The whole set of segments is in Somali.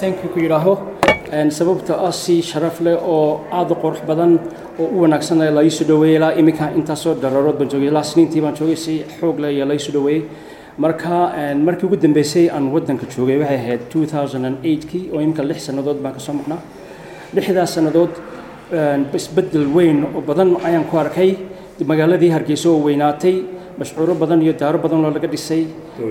thank you ku yidhaaho sababta ah si sharaf leh oo aad u qurux badan oo u wanaagsan la iisu dhaweeyey ilaa iminka intaasoo dararood baan joogay ilaa sniintii baan joogay si xoog leh iyo la iisu dhaweeyey marka markii ugu dambeysay aan waddanka joogay waxay ahayd 2008kii oo iminka lix sannadood baan kasoo maqnaa lixdaas sannadood isbeddel weyn oo badan ayaan ku arkay magaaladii hargeysa oo weynaatay mashcuuro badan iyo daaro badan oo laga dhisay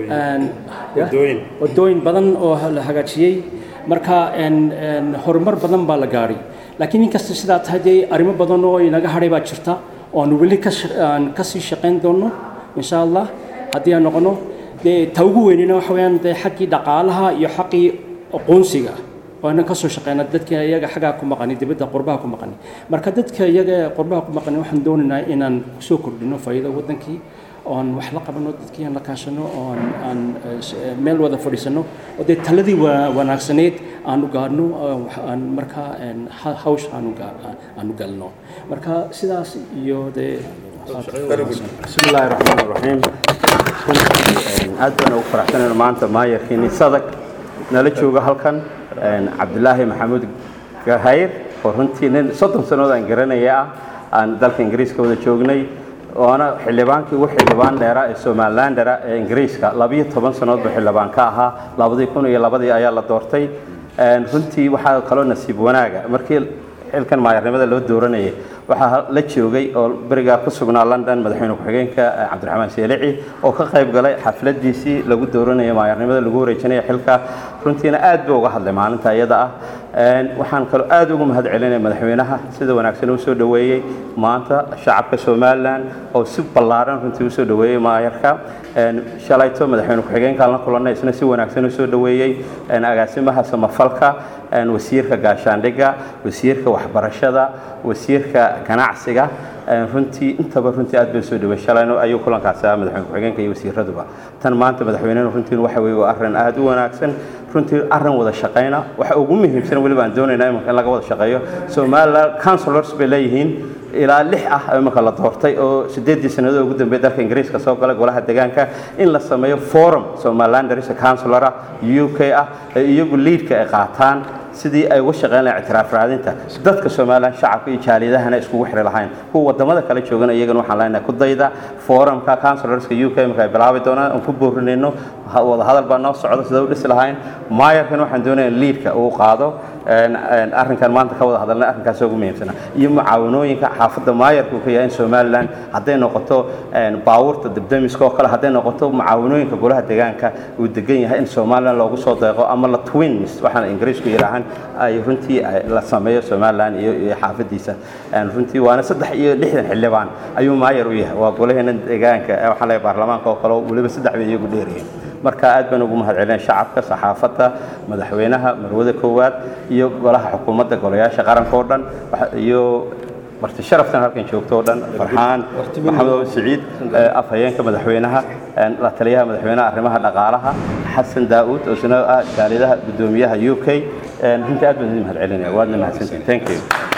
wadooyin badan oo la hagaajiyey marka horumar badan baa la gaadhay laakiin inkasta sidaa tahay dee arrimo badan oo inaga hadhay baa jirta oo aan weli kasii shaqayn doono insha allah haddii aan noqono dee ta ugu weynina waxa weeyaan dee xaggii dhaqaalaha iyo xaqii aqoonsiga waana kasoo shaqeyna dadka iyaga xaggaa ku maqani dibadda qurbaha ku maqani marka dadka iyaga qurbaha ku maqani waxaan doonaynaa inaan kusoo kordhino faa'iido waddankii oon wax la qabano dadkii aan la kaashano oon aan meel wada fadhiisano oo dee taladii wanaagsaneed aanu gaadhno aan markaa hawsh aanu galno marka sidaas iyo dee بسم الله الرحمن الرحيم aad baan ugu faraxsanayn maanta maayarkiini sadag nala jooga halkan cabdilaahi maxamuud gahayr oo runtii nin soddon sannadood aan garanaya ah aan dalka ingiriiska wada joognay waana xildhibaankii ugu xildhibaan dheeraa ee somalilandera ee ingiriiska labiyo toban sannadood buu xildhibaan ka ahaa labadii kun iyo labadii ayaa la doortay runtii waxaa kaloo nasiib wanaaga markii xilkan maayarnimada loo dooranayay waxaa la joogay oo berigaa ku sugnaa london madaxweyne ku-xigeenka cabdiraxmaan seelici oo ka qayb galay xafladiisii lagu dooranayay maayarnimada lagu wareejinaya xilka runtiina aad buu uga hadlay maalinta iyada ah waxaan kaloo aad ugu mahad celinaya madaxweynaha sida wanaagsan u soo dhoweeyey maanta shacabka somalilan oo si ballaaran runtii usoo dhoweeyey maayarka shalayto madaxweyne ku-xigeenkaan la kulannay isna si wanaagsan usoo dhoweeyey agaasimaha samafalka wasiirka gaashaandhigga wasiirka waxbarashada wasiirka ganacsiga runtii intaba runtii aad bay soo dhawey shalayno ayuu kulankaasi ah madaxweyne ku-xigeenka iyo wasiiraduba tan maanta madaxweynena runtiin waxa weeye waa arrin aad u wanaagsan runtii arrin wada shaqayna waxa ugu muhiimsan weliba aan doonaynaa imanka in laga wada shaqeeyo somaliland councilors bay leeyihiin ilaa lix ah imanka la doortay oo sideedii sannadood ugu dambeeyay dalka ingiriiska soo galay golaha deegaanka in la sameeyo forum somalilanders councilor ah u k ah ee iyagu liidka ay qaataan sidii ay uga shaqeyn lahayn ictiraaf raadinta dadka somaliland shacabka iyo jaaliyadahana iskugu xiri lahayn kuwa wadamada kale joogana iyagana waxaan leenahay ku dayda forumka councilorska u k marka ay bilaabi doonaan aan ku boorinayno wada hadal baa noo socda sida u dhisi lahayn maayarkan waxaan doonaya liidka uu qaado arrinkan maanta ka wada hadalnay arrinkaas ugu muhiimsana iyo mucaawanooyinka xaafadda maayarka uu ka yahay in somaliland hadday noqoto baawurta debdemiska oo kale hadday noqoto mucaawanooyinka golaha deegaanka uu degan yahay in somaliland loogu soo deeqo ama la twins waxaan ingiriisku yidhaahaan ay runtii la sameeyo somaliland iyo iyo xaafadiisa runtii waana saddex iyo lixdan xildhibaan ayuu maayar u yahay waa golaheena deegaanka waxaan leeyahay baarlamaanka oo kale weliba saddex bay iyagu dheeryihiin marka aad baan ugu mahad celinaya shacabka saxaafadda madaxweynaha marwada koowaad iyo golaha xukuumadda golayaasha qaranka oo dhan iyo marti sharaftan halkan joogto oo dhan farxaan maxamed siciid afhayeenka madaxweynaha la taliyaha madaxweynaha arrimaha dhaqaalaha xasan daa'uud oo isna ah jaaliyadaha guddoomiyaha u k runtii aad baan idin mahad celinaya waadna mahadsantihin thank you